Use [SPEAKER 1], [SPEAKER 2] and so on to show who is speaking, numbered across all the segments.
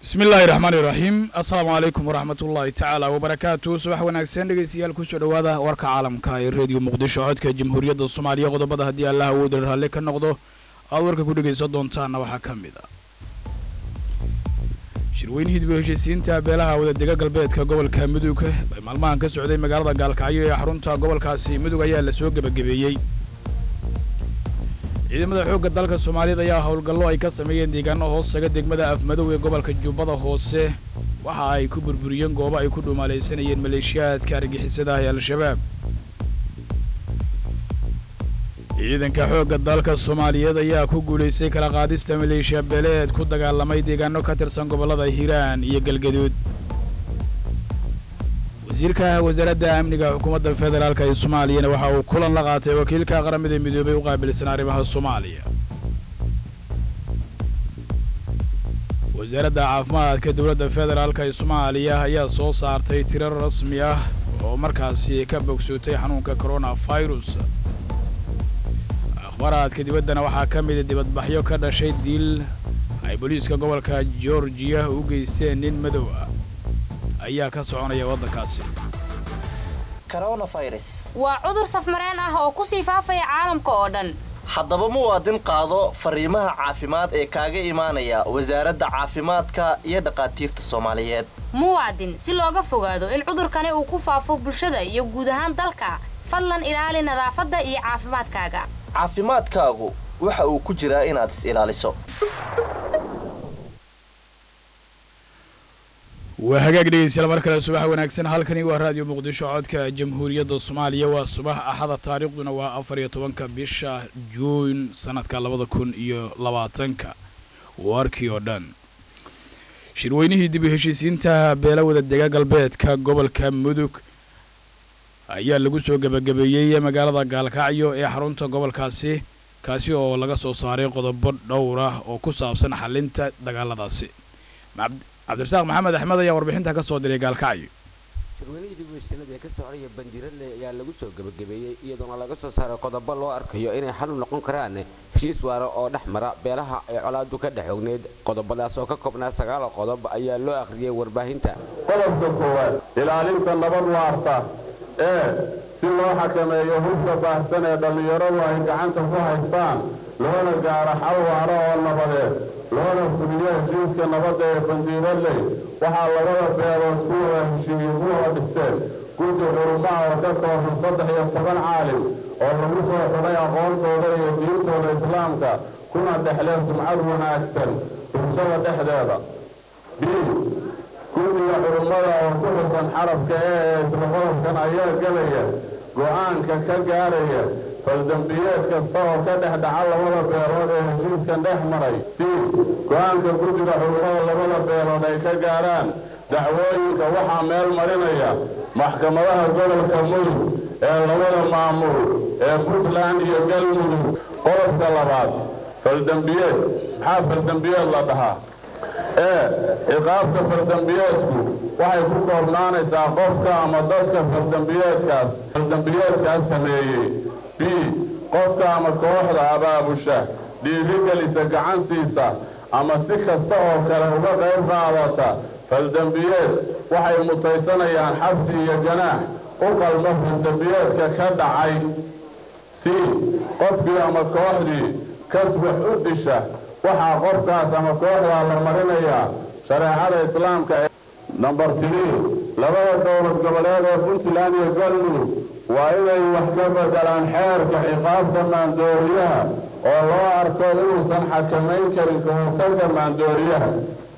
[SPEAKER 1] bismi illaahi raxmaani raxiim assalaamu calaykum waraxmat ullaahi tacaala wabarakaatu subax wanaagsan dhegeystayaal kusoo dhowaada warka caalamka ee rediyo muqdisho codka jamhuuriyadda soomaaliya qodobada haddii allah awooda raalli ka noqdo aad warka ku dhegaysan doontaana waxaa ka mid a shirweynihii dib u heshiisiinta beelaha wadadega galbeedka gobolka mudug ee maalmahan ka socday magaalada gaalkacyo ee xarunta gobolkaasi mudug ayaa la soo gebagabeeyey ciidamada xoogga dalka soomaaliyad ayaa howlgallo ay ka sameeyeen deegaano hoostaga degmada afmadow ee gobolka jubbada hoose waxa ay ku burburiyeen goobo ay ku dhuumaalaysanayeen maleeshiyaadka argixisada ah ee al-shabaab ciidanka xoogga dalka soomaaliyeed ayaa ku guulaystay kala qaadista maleeshiya beeleed ku dagaalamay deegaano ka tirsan gobollada hiiraan iyo galgaduud wasiirka wasaaradda amniga xukuumadda federaalk ee soomaaliyana waxa uu kulan la qaatay wakiilka qaramada midoobay u qaabilsan arrimaha soomaaliya wasaaradda caafimaadka dowladda federaalk ee soomaaliya ayaa soo saartay tirar rasmi ah oo markaasi ka bogsootay xanuunka coronavirus akhbaaraadka dibaddana waxaa ka mida dibadbaxyo ka dhashay diil ay booliiska gobolka georgiya u geysteen nin madow ah ayaa ka soconaya waddankaasi
[SPEAKER 2] waa cudur safmareen ah oo ku sii faafaya caalamka oo dhan
[SPEAKER 3] haddaba muwaadin qaado fariimaha caafimaad ee kaaga imaanaya wasaaradda caafimaadka iyo dhakhaatiirta soomaaliyeed
[SPEAKER 2] muwaadin si looga fogaado in cudurkani uu ku faafo bulshada iyo guud ahaan dalka fadlan ilaali nadaafadda iyo caafimaadkaaga
[SPEAKER 3] caafimaadkaagu waxa uu ku jiraa inaad is ilaaliso
[SPEAKER 1] waa hagaag dhegeystayaal mar kale subax wanaagsan halkani waa raadiyo muqdisho codka jamhuuriyadda soomaaliya waa subax axada taariikhduna waa afar iyo tobanka bisha juun sanadka labada kun iyo labaatanka warkii oo dhan shirweynihii dib u heshiisiinta beela wadadega galbeedka gobolka mudug ayaa lagu soo gebagabeeyey magaalada gaalkacyo ee xarunta gobolkaasi kaasi oo laga soo saaray qodobo dhowr ah oo ku saabsan xalinta dagaaladaasi cabdirasaaq maxamed axmed ayaa warbixinta ka soo diray gaalkacyo
[SPEAKER 4] shirweynihii dib u heshiisanada ee ka socdaya bandiradle ayaa lagu soo gebagabeeyey iyadoona laga soo saaray qodobo loo arkayo inay xal u noqon karaan heshiis waara oo dhex mara beelaha ay colaadu ka dhex ogneyd qodobadaas oo ka koobnaa sagaal qodob ayaa loo akhriyey warbaahinta
[SPEAKER 5] qodobka koowaad ilaalinta nabad waarta ee si loo xakameeyo hubka baahsan ee dhallinyaradu ay gacanta ku haystaan loona gaaro xal waara oo nabadeed loona fuliyo heshiiska nabadda ee bandiiradley waxaa labada beelood ku wada heshiiyey ku wada dhisteen guddi xurumaha oo ka kooban saddex iyo toban caalim oo lagu soo xidhay aqoontooda iyo diintooda islaamka kuna dhexleen sumcad wanaagsan bulshada dhexdeeda b guddiga xurumada oo ku xusan xarabka ee ee isla qodobkan ayaa gelaya go'aanka ka gaaraya faldambiyeed kasta oo ka dhex dhaca labada beelood ee heshiiskan dhex maray si go'aanka guddiga xurumada labada beelood ay ka gaaraan dacwooyinka waxaa meel marinaya maxkamadaha gobolka mudug ee labada maamul ee puntland iyo galmudug qodobka labaad faldambiyeed maxaa faldambiyeed la dhahaa ee ciqaabta faldambiyeedku waxay ku koobnaanaysaa qofka ama dadka faldambiyeedkaas faldambiyeedkaas sameeyey b qofka ama kooxda abaabusha dhiirigelisa gacan siisa ama si kasta oo kale uga qayb qaadata faldambiyeed waxay mutaysanayaan xabsi iyo ganaax u qalmo faldambiyeedka ka dhacay c qofkii ama kooxdii kaswax u disha waxaa qofkaas ama kooxdaa la marinayaa shareecada islaamka ee namber trii labada dowlad goboleed ee puntland iyo galmudug waa inay wax ka bedelaan xeerka ciqaabta maandooriyaha oo loo arko inuusan xakamayn karin ka hortagga maandooriyaha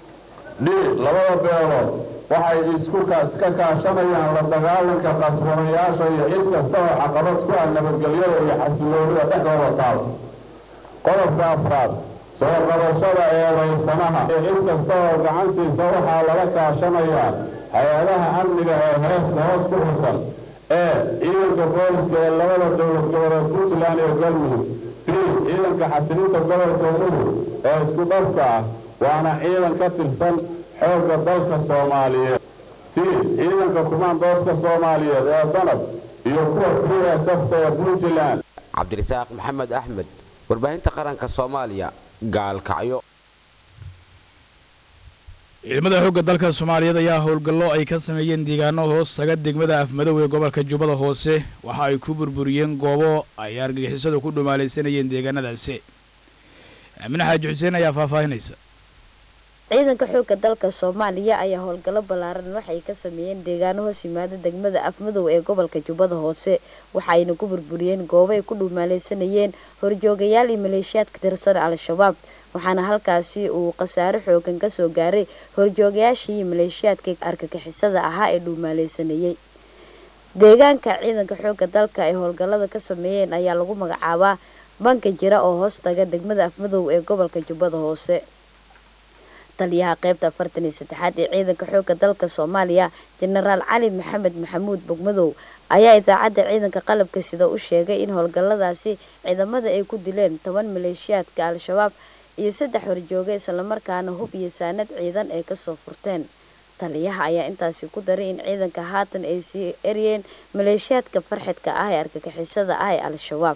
[SPEAKER 5] d labada beelood waxay isku ka kaashanayaan la dagaalanka qasbanayaasha iyo cid kasta oo caqabad ku ah nabadgelyada iyo xasiloonida dhexdooda taal qodobka afraad soo qabashada eedaysanaha ee cid kasta oo gacan siisa waxaa lala kaashanayaa hay-adaha amniga ee heesta hoos ku xusan ee ciidanka booliska ee labada dowlad goboleed puntland iyo galmudug b ciidanka xasilinta gobolka mudug ee isku dhabka ah waana ciidan ka tirsan xoogga dalka soomaaliyeed c ciidanka kumaandooska soomaaliyeed ee danab iyo kuwa b s fta ee puntland
[SPEAKER 4] cabdirasaaq maxamed axmed warbaahinta qaranka soomaaliya gaalkacyo
[SPEAKER 1] ciidamada xoogga dalka soomaaliyeed ayaa howlgallo ay ka sameeyeen deegaano hoos taga degmada afmadow ee gobolka jubbada hoose waxa ay ku burburiyeen goobo ay argagixisadu ku dhumaalaysanayeen deegaanadaasi aamine xaaji xuseen ayaa faahfaahinaysa
[SPEAKER 6] ciidanka xoogga dalka soomaaliya ayaa howlgallo ballaaran waxay ka sameeyeen deegaano hoos yimaada degmada afmadow ee gobolka jubbada hoose waxaayna ku burburiyeen goobo ay ku dhumaalaysanayeen horjoogayaal iyo maleeshiyaad ka tirsan al-shabaab waxaana halkaasi uu khasaare xoogan kasoo gaaray horjoogayaashii iyo maleeshiyaadka argagixisada ahaa ee dhuumaaleysanayey deegaanka ciidanka xoogga dalka ay howlgallada ka sameeyeen ayaa lagu magacaabaa banka jira oo hoos taga degmada afmadow ee gobolka jubbada hoose taliyaha qeybta afartan iyo saddexaad ee ciidanka xoogga dalka soomaaliya jenaraal cali maxamed maxamuud bogmadow ayaa idaacadda ciidanka qalabka sida u sheegay in howlgalladaasi ciidamada ay ku dileen toban maleeshiyaadka al-shabaab iyo saddex horjooga islamarkaana hub iyo saanad ciidan ay kasoo furteen taliyaha ayaa intaasi ku daray in ciidanka haatan ay sii eryeen maleeshiyaadka farxidka ah ee argagixisada ah ee al-shabaab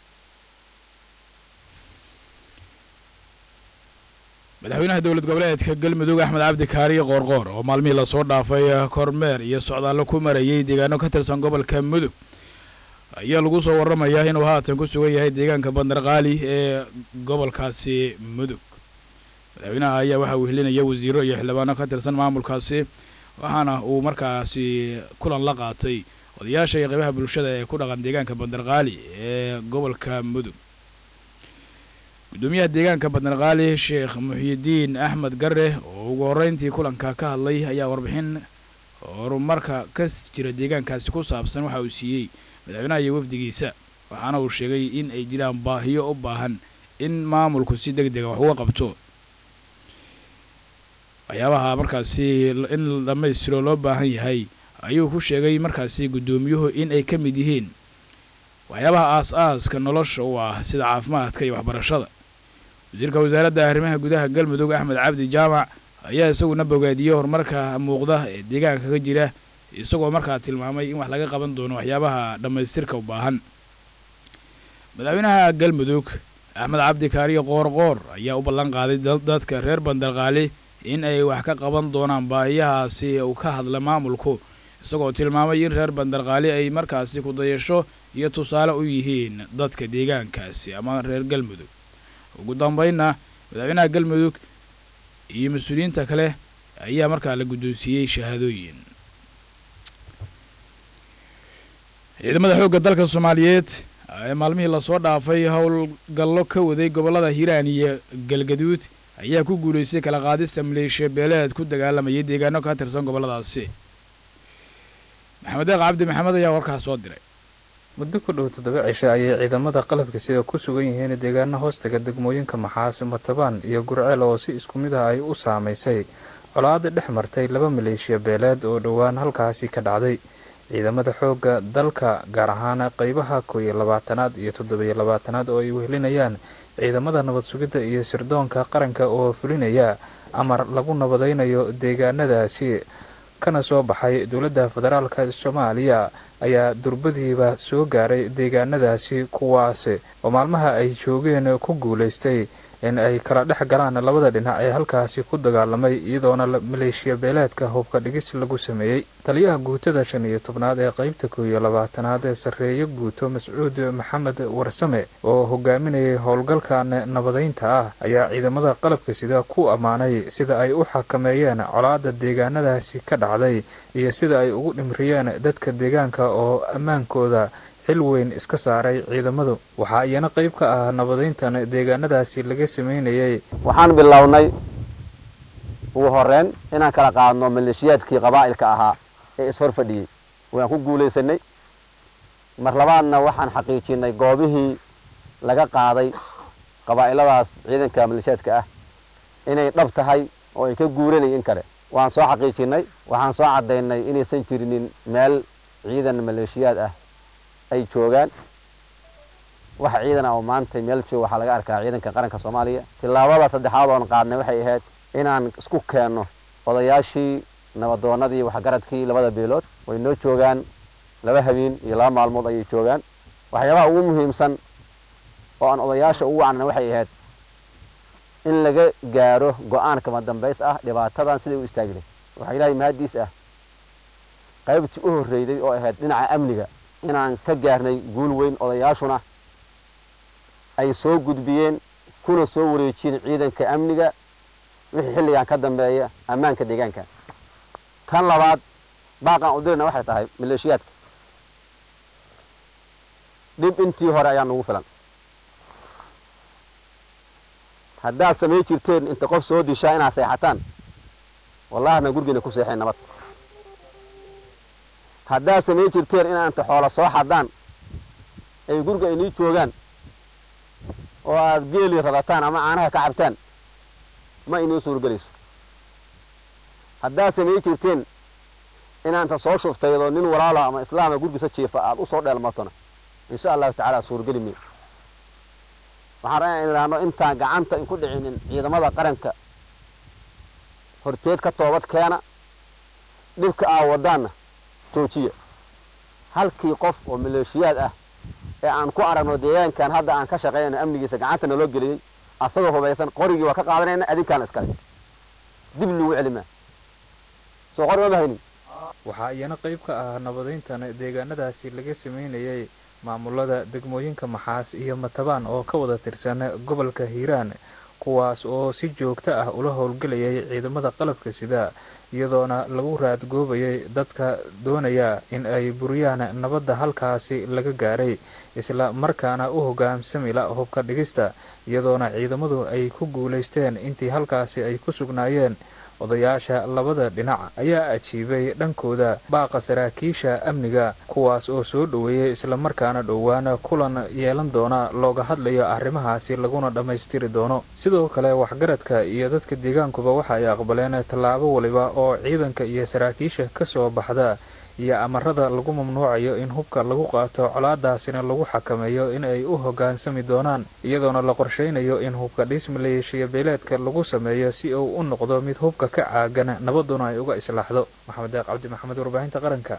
[SPEAKER 1] madaxweynaha dowlad goboleedka galmudug axmed cabdi kaariye qoorqoor oo maalmihii lasoo dhaafay kormeer iyo socdaallo ku marayay deegaano ka tirsan gobolka mudug ayaa lagu soo waramayaa inuu haatan ku sugan yahay deegaanka bandarqaali ee gobolkaasi mudug madaxweynaha ayaa waxaa wehelinaya wasiiro iyo xildhibaano ka tirsan maamulkaasi waxaana uu markaasi kulan la qaatay odayaasha iyo qeybaha bulshada ee ku dhaqan deegaanka bandarqaali ee gobolka mudug gudoomiyaha deegaanka bandarqaali sheekh muxiyidiin axmed gare oo ugu horreyntii kulanka ka hadlay ayaa warbixin horumarka ka jira deegaankaasi ku saabsan waxa uu siiyey madaxweynaha iyo wafdigiisa waxaana uu sheegay in ay jiraan baahiyo u baahan in maamulku si deg dega wax uga qabto waxyaabaha markaasi in la dhammaystiro loo baahan yahay ayuu ku sheegay markaasi guddoomiyuhu in ay ka mid yihiin waxyaabaha aas-aaska nolosha u ah sida caafimaadka iyo waxbarashada wasiirka wasaaradda arrimaha gudaha galmudug axmed cabdi jaamac ayaa isaguna bogaadiyey horumarka muuqda ee deegaanka ka jira isagoo markaa tilmaamay in wax laga qaban doono waxyaabaha dhammaystirka u baahan madaxweynaha galmudug axmed cabdi kaariyo qoorqoor ayaa u ballan qaaday dadka reer bandarqaali in ay wax ka qaban doonaan baahiyahaasi uu ka hadla maamulku isagoo tilmaamay in reer bandarqaali ay markaasi ku dayasho iyo tusaale u yihiin dadka deegaankaasi ama reer galmudug ugu dambeynna madaxweynaha galmudug iyo mas-uuliyiinta kale ayaa markaa la guddoonsiiyey shahaadooyin ciidamada xoogga dalka soomaaliyeed ee maalmihii lasoo dhaafay howlgallo ka waday gobollada hiiraan iyo galgaduud ayaa ku guulaystay kala qaadista maleeshiya beeleed ku dagaalamayay deegaano ka tirsan gobolladaasi maxamed deeq cabdi maxamed ayaa warkaas soo diray
[SPEAKER 7] muddo ku dhow toddoba cishe ayay ciidamada qalabka sida ku sugan yihiin deegaano hoostaga degmooyinka maxaasi matabaan iyo gurceel oo si isku mid ah ay u saamaysay colaada dhex martay laba maleeshiya beeleed oo dhowaan halkaasi ka dhacday ciidamada xoogga dalka gaar ahaan qeybaha koo iyo labaatanaad iyo toddobiyo labaatanaad oo ay wehelinayaan ciidamada nabad sugidda iyo sirdoonka qaranka oo fulinaya amar lagu nabadaynayo deegaanadaasi kana soo baxay dowladda federaalka soomaaliya ayaa durbadiiba soo gaaray deegaanadaasi kuwaasi oo maalmaha ay joogeen ku guulaystay in ay kala dhex galaan labada dhinac ee halkaasi ku dagaalamay iyadoona maleeshiya beeleedka hubka dhigis lagu sameeyey taliyaha guutada shan iyo tobnaad ee qeybta koo iyo labaatanaad ee sarreeyo guuto mascuud maxamed warsame oo hogaaminayay howlgalkan nabadaynta ah ayaa ciidamada qalabka sida ku ammaanay sida ay u xakameeyeen colaada deegaanadaasi ka dhacday iyo sida ay ugu dhimriyeen dadka deegaanka oo ammaankooda xil weyn iska saaray ciidamadu waxaa iyana qayb ka ah nabadayntan deegaanadaasi laga sameynayay
[SPEAKER 8] waxaan bilownay ugu horeyn inaan kala qaadno maleeshiyaadkii qabaa'ilka ahaa ee ishor fadhiyey waan ku guulaysanay mar labaadna waxaan xaqiijinay goobihii laga qaaday qabaa'iladaas ciidanka maleeshiyaadka ah inay dhab tahay oo ay ka guuranayin kale waan soo xaqiijinay waxaan soo caddaynay inaysan jirinin meel ciidan maleeshiyaad ah ay joogaan wax ciidan ah oo maanta meel jooga waxaa laga arkaa ciidanka qaranka soomaaliya tillaabada saddexaad oon qaadnay waxay ahayd inaan isku keenno odayaashii nabadoonnadii waxgaradkii labada beelood way noo joogaan laba habeen iyo laba maalmood ayay joogaan waxyaabaha ugu muhiimsan oo aan odayaasha ugu wacnay waxay ahayd in laga gaaro go-aan kama dambays ah dhibaatadan siday u istaagi lahayd waxaa ilaahay mahaddiis ah qaybtii u horreyday oo ahayd dhinaca amniga inaan ka gaarnay guul weyn odayaashuna ay soo gudbiyeen kuna soo wareejiyeen ciidanka amniga wixii xilligan ka dambeeya ammaanka deegaanka tan labaad baaqaan u dirayna waxay tahay maleeshiyaadka dhib intii hore ayaa nugu filan haddaad samay jirteen inta qof soo dishaa inaad seexataan wallahina gurgiina ku seexeen nabad haddaad samay jirteen inaad inta xoola soo xadaan ay guriga aynii joogaan oo aad geeli radataan ama caanaha ka cabtaan ma inii suurgelayso haddaad samay jirteen inaanta soo shuftaydoo nin walaala ama islaama gurgiisa jiifa aad u soo dheelmatona insha allahu tacaala suurgeli miyo waxaan rabaa in idhaahno intaan gacanta inku dhicinin ciidamada qaranka horteed ka toobad keena dhibka aa wadaanna joojiya halkii qof oo maleeshiyaad ah ee aan ku aragno deegaankan hadda aan ka shaqaynayno amnigiisa gacanta naloo geliyey asagoo hubaysan qorigii waa ka qaadanayna adinkaana iskale dib lagu celimaa soo qori ma mahaynin
[SPEAKER 7] waxaa iyana qayb ka ah nabadayntan deegaanadaasi laga sameynayay maamulada degmooyinka maxaas iyo matabaan oo ka wada tirsan gobolka hiiraan kuwaas oo si joogto ah ula howlgelayay ciidamada qalabka sida iyadoona lagu raadgoobayay dadka doonaya in ay buriyaan nabadda halkaasi laga gaaray isla markaana u hogaamsamila hubka dhigista iyadoona ciidamadu ay ku guulaysteen intii halkaasi ay ku sugnaayeen odayaasha labada dhinac ayaa ajiibay dhankooda baaqa saraakiisha amniga kuwaas oo soo dhoweeyay islamarkaana dhowaan kulan yeelan doona looga hadlayo arrimahaasi laguna dhammaystiri doono sidoo kale waxgaradka iyo dadka deegaankuba waxa ay aqbaleen tallaabo waliba oo ciidanka iyo saraakiisha ka soo baxda iyo amarada lagu mamnuucayo in hubka lagu qaato colaadaasina lagu xakameeyo in ay u hoggaansami doonaan iyadoona la qorshaynayo in hubka dhis maleeshiya beeleedka lagu sameeyo si uu u noqdo mid hubka ka caagan nabaduna ay uga islaaxdo maxamed deeq cabdi maxamed warbaahinta qaranka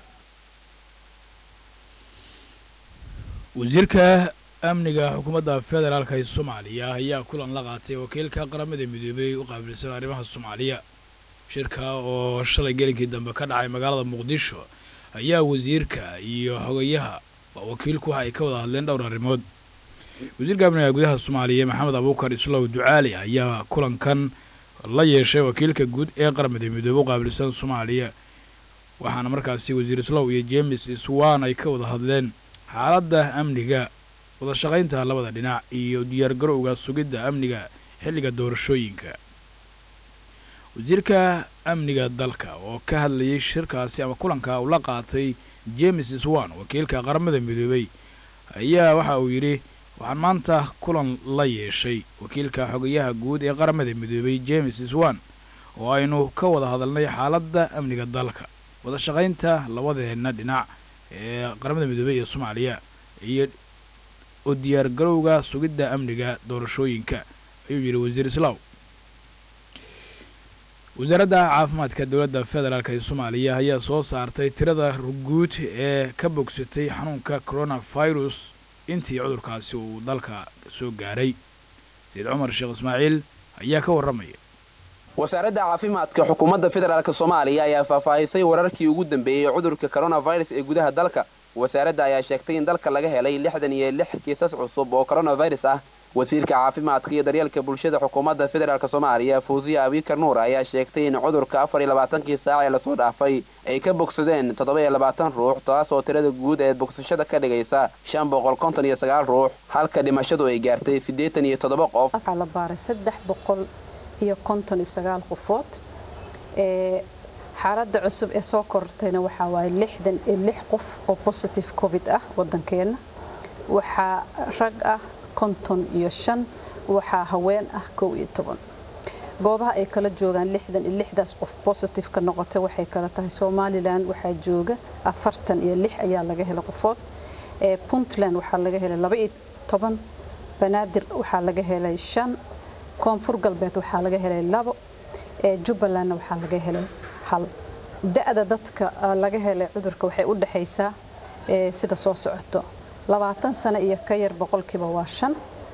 [SPEAKER 1] wasiirka amniga xukuumadda federaalka ee soomaaliya ayaa kulan la qaatay wakiilka qaramada midoobay u qaabilsan arrimaha soomaaliya shirka oo shalay gelinkii dambe ka dhacay magaalada muqdisho ayaa wasiirka iyo xogayaha wakiilku waxa ay ka wada hadleen dhowr arrimood wasiirka amniga gudaha soomaaliya maxamed abuukar islow ducaali ayaa kulankan la yeeshay wakiilka guud ee qaramada midoobe u qaabilsan soomaaliya waxaana markaasi wasiir islow iyo james swan ay ka wada hadleen xaaladda amniga wadashaqaynta labada dhinac iyo diyaargarowga sugidda amniga xilliga doorashooyinka wasiirka amniga dalka oo ka hadlayay shirkaasi ama kulanka uu la qaatay james swan wakiilka qaramada midoobey ayaa waxa uu yidhi waxaan maanta kulan la yeeshay wakiilka xogayaha guud ee qaramada midoobey james swan oo aynu ka wada hadalnay xaaladda amniga dalka wadashaqaynta labadeenna dhinac ee qaramada midoobey ee soomaaliya iyo oo diyaargarowga sugidda amniga doorashooyinka ayuu yidhi wasiir islaw wasaaradda caafimaadka dowladda federaalk ee soomaaliya ayaa soo saartay tirada guud ee ka bogsatay xanuunka coronavirus intii cudurkaasi uu dalka soo gaaray sayid cumar sheekh ismaaciil ayaa ka warramaya
[SPEAKER 9] wasaaradda caafimaadka xukuumadda federaalk soomaaliya ayaa faahfaahisay wararkii ugu dambeeyey cudurka coronavirus ee gudaha dalka wasaaradda ayaa sheegtay in dalka laga helay lixdan iyo lix kiisas cusub oo coronavirus ah wasiirka caafimaadka iyo daryeelka bulshada xukuumadda federaalk soomaaliya fawsiya abikar nuur ayaa sheegtay in cudurka afar iyo labaatankii saac ee lasoo dhaafay ay ka bogsadeen toddoba iyo labaatan ruux taasoo tirada guud ee bogsashada ka dhigaysa shan boqol konton iyo sagaal ruux halka dhimashadu ay gaartay siddeetan iyo toddoba qof
[SPEAKER 10] waxaa la baaray saddex boqol iyo konton iyo sagaal qofood ee xaaladda cusub ee soo kortayna waxaa waaye lixdan iyo lix qof oo positive covid ah waddankeenna waxaa rag ah konton iyo shan waxaa haween ah kow iyo toban goobaha ay kala joogaan lixdan iyo lixdaas qof positive ka noqotay waxay kala tahay somalilan waxaa jooga afartan iyo lix ayaa laga helay qofood ee puntland waxaa laga helay laba iyo toban banaadir waxaa laga helay shan koonfur galbeed waxaa laga helay labo ee jubbalandna waxaa laga helay hal da-da dadka laga helay cudurka waxay u dhexaysaa sida soo socoto labaatan sano iyo ka yar boqolkiiba waa shan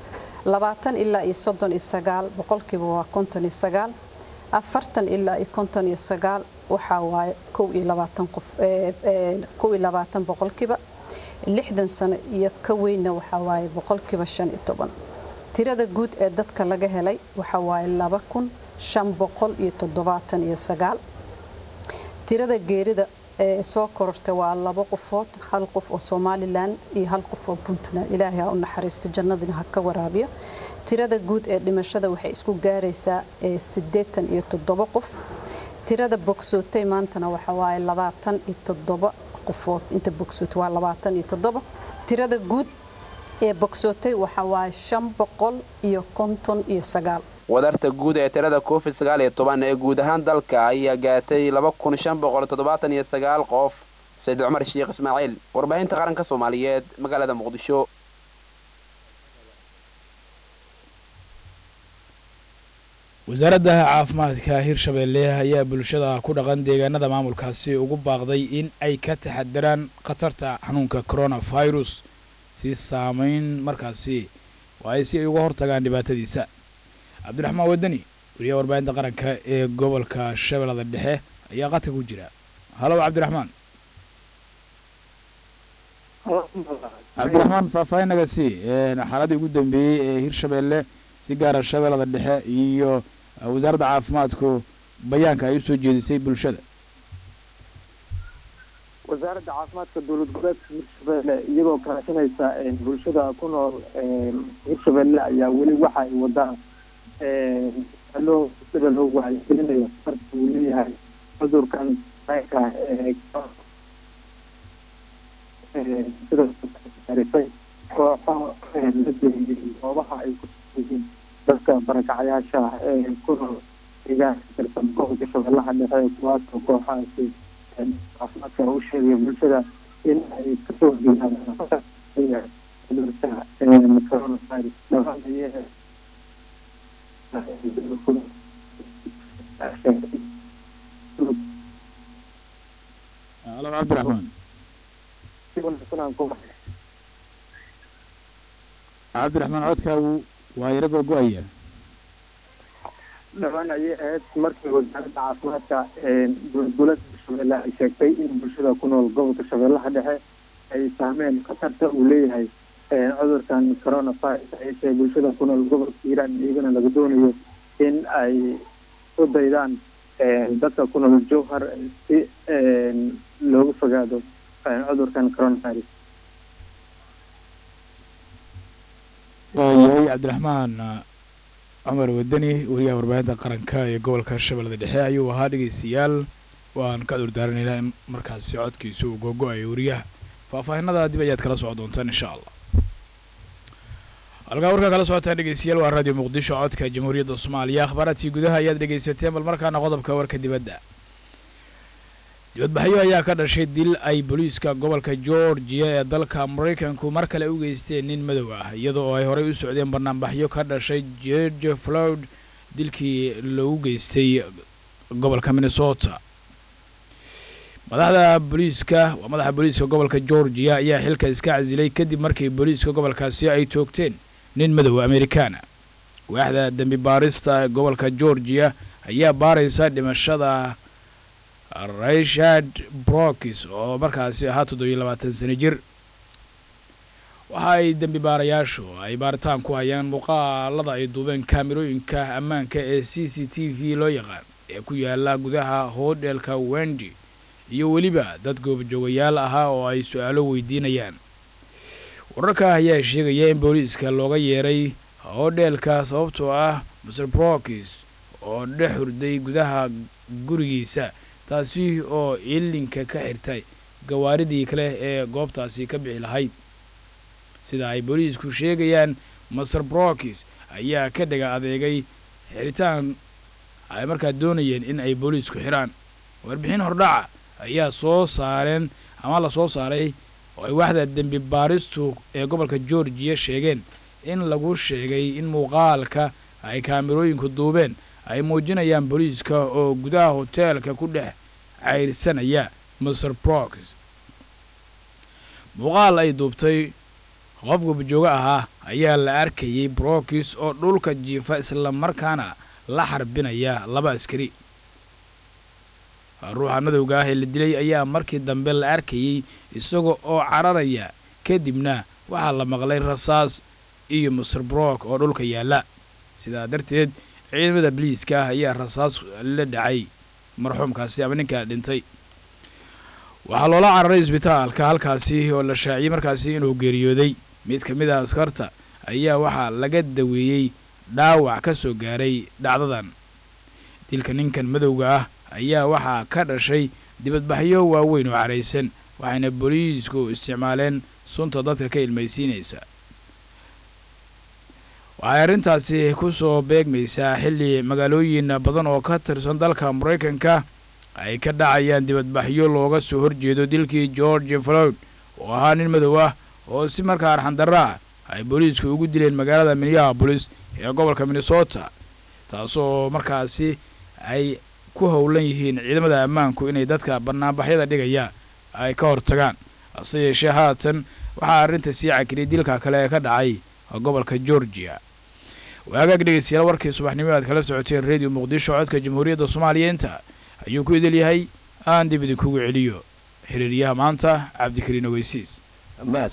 [SPEAKER 10] labaatan ilaa iyo soddon iyo sagaal boqolkiiba waa konton iyo sagaal afartan ilaa iyo konton iyo sagaal waxaa waaye kow iyo labaatan qof kow iyo labaatan boqolkiiba lixdan sano iyo ka weynna waxaa waaye boqolkiiba shan iyo toban tirada guud ee dadka laga helay waxaa waaye laba kun shan boqol iyo toddobaatan iyo sagaal tirada geerida ee soo korortay waa labo qofood hal qof oo somalilan iyo hal qof oo puntland ilaahay ha u naxariisto jannadina ha ka waraabiyo tirada guud ee dhimashada waxay isku gaaraysaa siddeetan iyo toddoba qof tirada bogsootay maantana waxa waaye labaatan iyo toddoba qofood inta bogsootay waa labaatan iyo toddoba tirada guud ee bogsootay waxa waaye shan boqol iyo konton iyo sagaal
[SPEAKER 9] wadarta guud ee tirada covid sagaal iyo toban ee guud ahaan dalka ayaa gaartay laba kun shan boqol toddobaatan iyo sagaal qof sayid cumar sheekh ismaaciil warbaahinta qaranka soomaaliyeed magaalada muqdisho
[SPEAKER 1] wasaaradda caafimaadka hirshabeelle ayaa bulshada ku dhaqan deegaanada maamulkaasi ugu baaqday in ay ka taxadiraan khatarta xanuunka coronavirus si saameyn markaasi waayo si ay uga hortagaan dhibaatadiisa cabdiraxmaan wadani wariyaha warbaahinta qaranka ee gobolka shabeellada dhexe ayaa qadka ku jira halow cabdiraxmaan cabdiraxmaan faahfaahin naga sii xaaladii ugu dambeeyey ee hirshabeelle si gaara shabeellada dhexe iyo wasaaradda caafimaadku bayaanka ay u soo jeedisay bulshada
[SPEAKER 11] wasaaradda caafimaadka dowlad goboleedka hirshabeelle iyagoo kaashanaysa bulshada ku nool hirshabeelle ayaa weli waxa ay wadaan loo sida loo wacyigelinayo farta uu leeyahay cudurkan ka sidarisay kooxo la geliyey goobaha ay ku yihiin dadka barakacayaasha ee ku nool deegaanka tirsan gobolka shabeellaha dhexe kuwaasoo kooxahaasi caafimaadka u sheegaya bulshada in ay kasoo horjeedaan cudurka coronavirus dhawaan ayee
[SPEAKER 1] halo cabdiraxmaan cabdiraxmaan codkaagu waa yaro gogo-aya
[SPEAKER 11] dhawaan ayay ahayd markii wasaaradda caafimaadka dowladgoboleedka hirshabeelle ay sheegtay in bulshada ku nool gobolka shabeellaha dhexe ay fahmeen khatarta uu leeyahay cudurkan coronavirus ayse bulshada ku nool gobolka hiiraan iyagana laga doonayo in ay u daydaan dadka ku nool jowhar si looga fogaado cudurkan coronavirus
[SPEAKER 1] waayahay cabdiraxmaan cumar wadani wariyaha warbaahinta qaranka ee gobolka shabeellada dhexe ayuu ahaa dhegeystayaal waan ka cudurdaaranaynaa in markaasi codkiisa uu gogo-ayo wariyaha faahfaahinada dib ayaad kala socon doontaan insha allah halkaa warkaa kala socotaan dhegeystayaal waa raadiyo muqdisho codka jamhuuriyadda soomaaliya akhbaaraadkii gudaha ayaad dhegeysateen bal markaana qodobka warka dibadda dibadbaxyo ayaa ka dhashay dil ay booliiska gobolka georgiya ee dalka maraykanku mar kale u geysteen nin madow ah iyada oo ay horey u socdeen banaanbaxyo ka dhashay george floyd dilkii lagu geystay gobolka minnesota madaxda booliiska waa madaxa booliiska gobolka georgiya ayaa xilka iska casilay kadib markii booliiska gobolkaasi ay toogteen nin madow amerikaana waaxda dembi baarista gobolka georgiya ayaa baaraysa dhimashada richard brokis oo markaasi ahaa toddobiyo labaatan sano jir waxa ay dembi baarayaashu ay baaritaan ku hayaan muuqaalada ay duubeen kaamirooyinka ammaanka ee c c t v loo yaqaan ee ku yaala gudaha hodhelka wendi iyo weliba dad goobjoogayaal ahaa oo ay su-aalo weydiinayaan wararka ayaa sheegaya in booliiska looga yeeray hodheelka sababtoo ah maser brokis oo dhex hurday gudaha gurigiisa taasi oo ilinka ka xirtay gawaaridii kale ee goobtaasi ka bixi lahayd sida ay booliisku sheegayaan maser brokis ayaa ka dhaga adeegay xiritaan ay markaa doonayeen in ay booliisku xiraan warbixin hordhaca ayaa soo saareen ama la soo saaray oo ay waaxda dembi baaristu ee gobolka georgiya sheegeen in lagu sheegay in muuqaalka ay kaamirooyinku duubeen ay muujinayaan booliiska oo gudaha hoteelka ku dhex cayrsanaya maser brox muuqaal ay duubtay qof gubajoogo ahaa ayaa la arkayey brokis oo dhulka jiifa islamarkaana la xarbinaya laba askari ruuxa madowga ah ee la dilay ayaa markii dambe la arkayey isaga oo cararaya kadibna waxaa la maqlay rasaas iyo musir brok oo dhulka yaalla sidaa darteed ciidamada biliiska ah ayaa rasaas la dhacay marxuumkaasi ama ninkaa dhintay waxaa loola cararay isbitaalka halkaasi oo la shaaciyey markaasi inuu geeriyooday mid ka mid a askarta ayaa waxaa laga daweeyey dhaawac ka soo gaaray dhacdadan dilka ninkan madowga ah ayaa waxaa ka dhashay dibadbaxyo waaweyn oo caraysan waxayna booliisku isticmaaleen sunta dadka ka ilmaysiinaysa waxay arrintaasi ku soo beegmaysaa xilli magaalooyin badan oo ka tirsan dalka maraykanka ay ka dhacayaan dibadbaxyo looga soo horjeedo dilkii george floyd oo ahaa nin madow ah oo si markaa arxandarra ah ay booliisku ugu dileen magaalada minneabolis ee gobolka minnesota taasoo markaasi ay ku howlan yihiin ciidamada ammaanku inay dadka bannaanbaxyada dhigaya ay ka hortagaan hase yeeshee haatan waxaa arrinta sii cakiriyay dilka kale ee ka dhacay gobolka georgia waagaag dhegeystayaal warkii subaxnimo aad kala socoteen redio muqdisho codka jamhuuriyadda soomaaliya inta ayuu ku idil yahay aan dib idinkugu celiyo xiriiryaha maanta cabdikariin ogeysiis